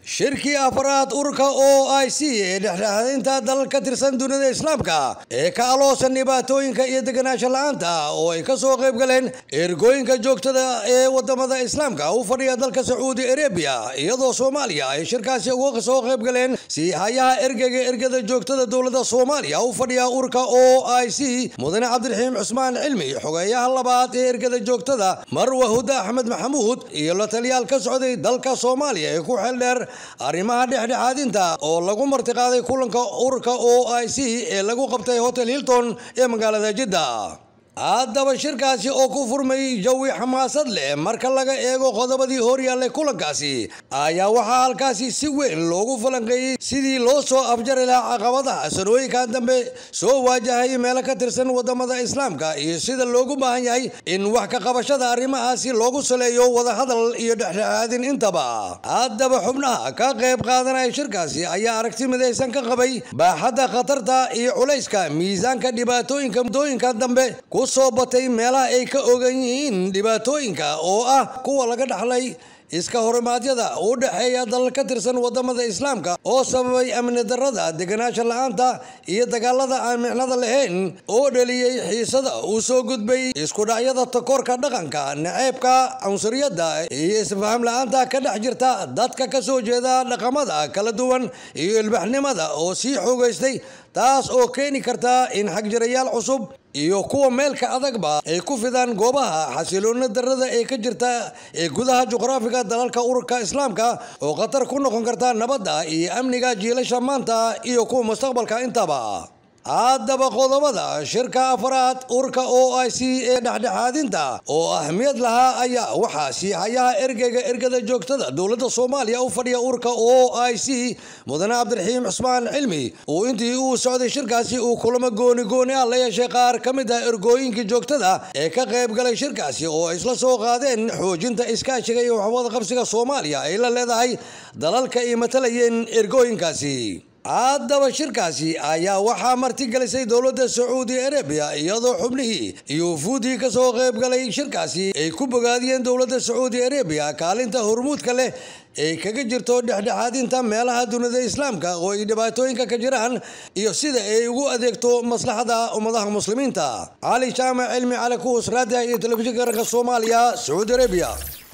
shirkii afraad ururka o i c ee dhexdhexaadinta dalal ka tirsan dunida islaamka ee ka aloosan dhibaatooyinka iyo deganaansho la-aanta oo ay kasoo qayb galeen ergooyinka joogtada ee wadamada islaamka u fadhiya dalka sacuudi arabiya iyadoo soomaaliya ay shirkaasi uga soo qayb galeen si hayaha ergeyga ergada joogtada dowlada soomaaliya u fadhiya ururka o i c mudane cabdiraxiim cusmaan cilmi xogeeyaha labaad ee ergada joogtada marwa huda axmed maxamuud iyo la taliyaal ka socday dalka soomaaliya ee ku xeeldheer arrimaha dhexdhexaadinta oo lagu martiqaaday kulanka ururka o i c ee lagu qabtay hotel hilton ee magaalada jidda haddaba shirkaasi oo ku furmay jawi xamaasad leh marka laga eego qodobadii horyaallay kulankaasi ayaa waxaa halkaasi si weyn loogu falanqeeyey sidii loo soo afjari lahaa caqabadaha sanooyinkan dambe soo waajahay meelo ka tirsan wadamada islaamka iyo sida loogu baahan yahay in wax ka qabashada arrimahaasi loogu saleeyo wadahadal iyo dhexdhexaadin intaba haddaba xubnaha ka qayb qaadanaya shirkaasi ayaa aragti midaysan ka qabay baaxadda khatarta iyo culayska miisaanka dhibaatooyinka muddooyinka dambe soo batay meelaha ay ka ogan yihiin dhibaatooyinka oo ah kuwa laga dhaxlay iska horimaadyada u dhexeeya dalal ka tirsan wadamada islaamka oo sababay amni darada deganaansho la-aanta iyo dagaalada aan micnada lahayn oo dhaliyey xiisada uu soo gudbay iskudhacyada takoorka dhaqanka naceebka cunsuriyadda iyo isfaham la-aanta ka dhex jirta dadka ka soo jeeda dhaqamada kala duwan iyo ilbaxnimada oo sii xoogaystay taas oo keeni karta in xagjirayaal cusub iyo kuwa meelka adagba ay ku fidaan goobaha xasiloona darada ee ka jirta ee gudaha juqraafiga dalalka ururka islaamka oo khatar ku noqon karta nabadda iyo amniga jiilasha maanta iyo kuwa mustaqbalka intaba haddaba qodobada shirka afraad urka o i c ee dhexdhexaadinta oo ahmiyad lahaa ayaa waxaa siihayaha ergeyga ergada joogtada dowladda soomaaliya u fadhiya urka o i c mudane cabdiraxiim cusmaan cilmi uu intii uu socday shirkaasi uu kulamo gooni gooni ah la yeeshay qaar ka mid ah ergooyinkii joogtada ee ka qayb galay shirkaasi oo ay isla soo qaadeen xoojinta iskaashiga iyo waxwada qabsiga soomaaliya ay la leedahay dalalka ay matalayeen ergooyinkaasi haddaba shirkaasi ayaa waxaa martigelisay dowladda sacuudi arabiya iyadoo xubnihii iyo wufuudii ka soo qayb galay shirkaasi ay ku bogaadiyeen dowladda sacuudi arabiya kaalinta hormuudka leh ay kaga jirto dhexdhexaadinta meelaha dunida islaamka oo ay dhibaatooyinka ka jiraan iyo sida ay ugu adeegto maslaxada ummadaha muslimiinta cali jaamac cilmi cali kuus raadiah iyo telefishinka qaranka soomaaliya sacuudi arabiya